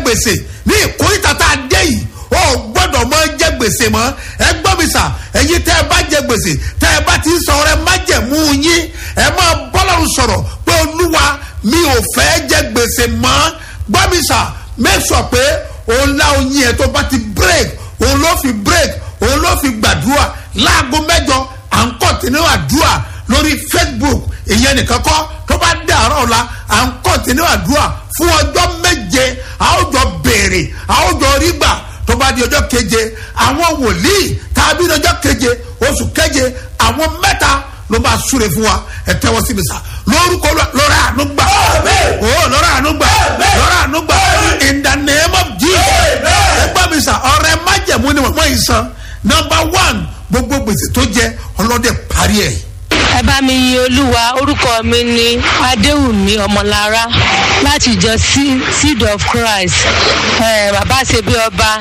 gbèsè ní ìkórìtà tá a dé yìí ó gbọ́dọ̀ mọ jẹ gbèsè mọ́ ẹ gbọ́ mi sà ẹ̀yin tẹ́ ẹ bá jẹ gbèsè tẹ́ ẹ bá ti sọ ọrẹ májẹ̀mú yín ẹ máa bọ́lọ́run sọ̀rọ̀ pé olúwa mi ò fẹ́ jẹ gbèsè mọ́ gbọ́ mi sà make sure pé òun lá oyin ẹ̀ tó bá ti break òun ló fi break òun ló fi gbàdúrà láago mẹ́jọ à ń kọ́ntínú àdúrà lórí facebook ìyẹn nìkan kọ́ tó bá dàárọ̀ la à ń kọ́ntínú àdúrà fún ọjọ́ méje a ó jọ béèrè a ó jọ rí gbà tó bá di ọjọ́ keje àwọn wòlíì tàbí ọjọ́ keje oṣù keje àwọn mẹ́ta ló máa súre fún wa ẹ tẹ́wọ́ sí mi sá lórúkọ lọ́rọ̀ àánú gbà ó lọ́rọ̀ àánú gbà lọ́rọ̀ àánú gbà in the name of jesus ẹ gbọ́ mi sá ọ̀rẹ́ májẹ̀mú ni mọ̀mọ́ yìí san number one gbogbo gbèsè tó jẹ ọlọ́dẹ parí ẹ̀ ẹ bá mi yin olúwa orúkọ mi ni adéwùmí ọmọlára láti ìjọ seed of christ eh, bàbá ṣebí ọba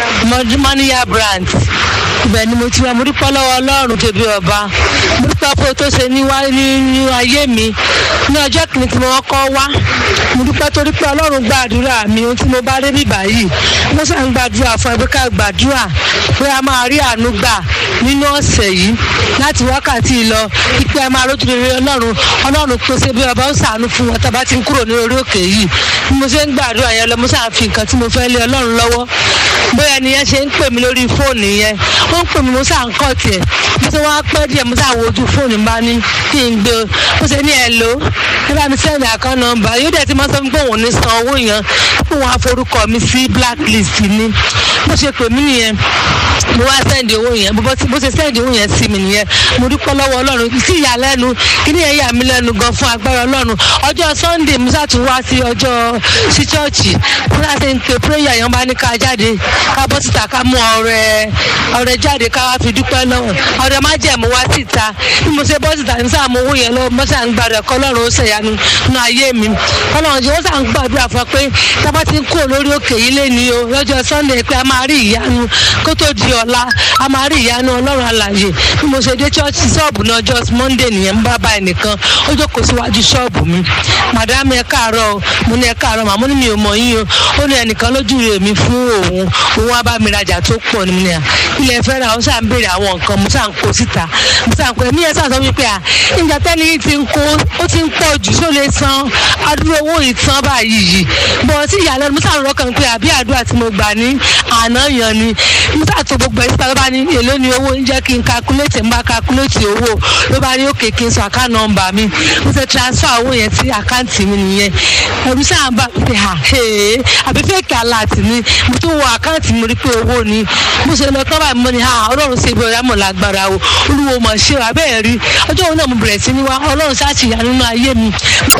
mọ́níyà brand ibẹ̀ ni mo ti wá mo dúpẹ́ lọ́wọ́ ọlọ́run ṣebí ọba mo dúpẹ́ pé tó ṣe ní ayé mi ní ọjọ́ kìíní tí mo kọ́ wá mo dúpẹ́ torí pé ọlọ́run gbàdúrà mi ohun tí mo bá dé bíbá yìí mo sàn gbàdúrà fún ẹbí ká gbàdúrà pé a máa rí àánú gbà nínú ọ̀sẹ̀ yìí láti wákàtí lọ pípẹ́ a máa rójú rere ọlọ́run ọlọ́run tó ṣe bí ọba ó sàánú fún wọn tábà ti ń kúrò ní orí òkè yìí bí mo ṣe ń gbàdúrà yẹn lọ mo ṣáà fi nǹkan tí mo fẹ́ lé ọlọ́run lọ́wọ́ bóyá ni yẹn ṣe ń pè mí lórí fóònù yẹn ó ń pè mí mo ṣáà ń kọ́ tiẹ̀ mo ṣe wá pẹ́ díẹ̀ mo ṣáà wo ojú fóònù bá ní kí n gbé o mo ṣe ní ẹ lò ó ẹ bá mi sẹ́ni àkán nọmba yóò dẹ̀ ti máa sọ pé òun ní san owó yẹn pé òun á forúkọ mi sí blacklist ni bó ṣe pè mí nìyẹn mo wá sẹ́ndì owó yẹn bó ṣe sẹ́ndì owó yẹn sí mi nìyẹn mo dúpẹ́ lọ́wọ́ ọlọ́run sí ìyàlẹ́nu kíní yẹn yà mí lẹ́nu gan fún agbára ọlọ́run ọjọ́ sunday musa tún wá sí ọjọ́ sí chọ́ọ̀chì musa ti ń pe prayer yẹn bá ní ká jáde ká bọ́ síta ká mú ọrẹ ọrẹ jáde ká wá fi dúpẹ́ lọ́wọ́ ọrẹ má jẹ́ mo wá síta bí mo ṣe bọ́ síta ní sáà mo owó yẹn lọ mo sà ń gbàdúrà kọ́ ọlọ́run ó ṣèyanu nínú ayé mi ọlọ́run jẹ́ ó sà ń gbàdúrà fún ọ pé tábà ti ń kúrò lórí òkè yìí lé ní o lọ́jọ́ sunday pé a máa rí ìyanu kó tó di ọ̀la a máa rí ìyanu ọlọ́run alàyè bí mo ṣe dé chọ́ọ̀chì ṣọ́ọ̀bù náà ọjọ́ monday nìyẹn ń bá bá ẹnìkan ó jókòó síwájú ṣọ́ọ̀bù mi madam ẹ káàárọ̀ mo ní ẹ káàárọ̀ màmú ni mi ò mọ̀ yín o ó ní ẹnìkan lójú rẹ̀ mi fún òun òun wá bá mi rajà tó pọ̀ ní mi ní à ilẹ̀ fẹ́ ra ó sà ń béèrè àwọn nǹkan mo sà ń kó síta mo sà ń kó ẹ̀mí ẹ̀ sà sọ wípé à ìjà tẹ́ni yìí ti ń kó ó ti ń pọ̀ jù só lè san adúrò owó yìí tán báyìí yìí bọ̀ sí ìyàlẹ́nu mo sà ń rọ́kàn pé àbí àdúrà tí mo gbà ní àná yan ni mo sà tó gbogbo ẹ̀ síta ló bá ní èló ni owó ń jẹ́ kí n calculate ń bá calculate owó ló bá ní òkè kí n sọ àká nọmba mi mo ṣe transfer owó yẹn sí àkáǹtì mi nìyẹn ẹ̀rù sáà ń bá mi pé ha ee àbí fake alert ni mo tún wọ àkáǹtì mi rí pé owó ni mo ṣe lọ tọ́ báyìí mo ní ha ọlọ́run ṣe ibi ọ̀yá mọ̀ lágbára o olúwo mọ̀ ṣe wà bẹ́ẹ̀ rí ọjọ́ òun náà mo bẹ̀rẹ̀ sí ní wá ọlọ́run ṣáàṣì yà nínú ayé mi.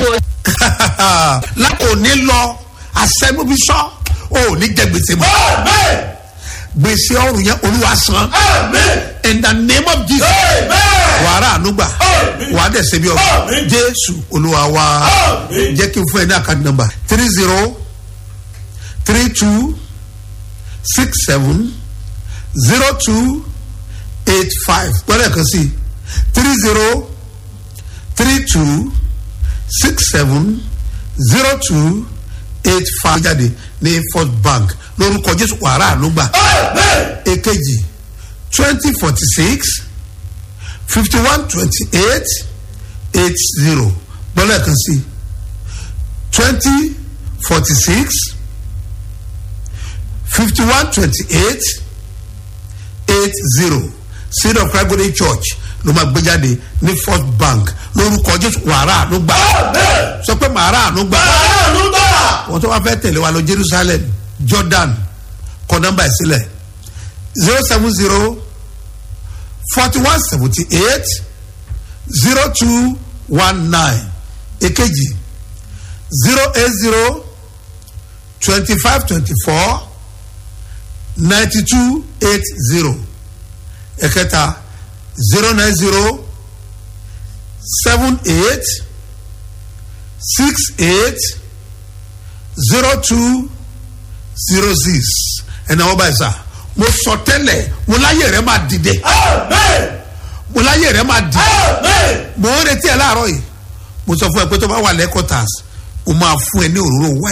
lákòóní lọ àṣẹmúbíṣọ́ ò ní jẹ gbèsè mọ́ gbèsè ọrùn yẹn olúwa san in the name of jesus wàrà ànúgbà wàá dẹ̀ ṣe bí ọba jésù olúwa wa jẹ́ kí n fún ẹ ní àkàdé nọmba three zero three two six seven zero two eight five gbọ́dọ̀ kan sí three zero three two six seven zero two eight five jáde ní first bank lórúkọ jésù wàrà ànúgbà èkejì twenty forty six fifty one twenty eight eight zero gbọ́dọ̀ kan sí twenty forty six fifty one twenty eight eight zero seed of christ golden church ló máa gbé jáde ní first bank lórúkọ jésù wàrà ànúgbà sọ pé màrà ànúgbà wọn tó wá fẹ́ tẹ̀lé wa lọ jerusalem jordan kọ nọmba ìsílẹ̀ zero seven zero forty one seventy eight zero two one nine èkejì zero eight zero twenty five twenty four ninety two eight zero ẹ̀kẹta zero nine zero seven eight six eight zero two zero six ẹnna wọn bá yẹ sá mo sọ tẹ́lẹ̀ mo láyé rẹ máa dìde mo láyé rẹ máa dìde mo ń retí ẹ láàárọ̀ yìí mo sọ fún ẹ pé tó bá wà lẹ́kọ̀tàs mo máa fún ẹ ní òróró wáyé.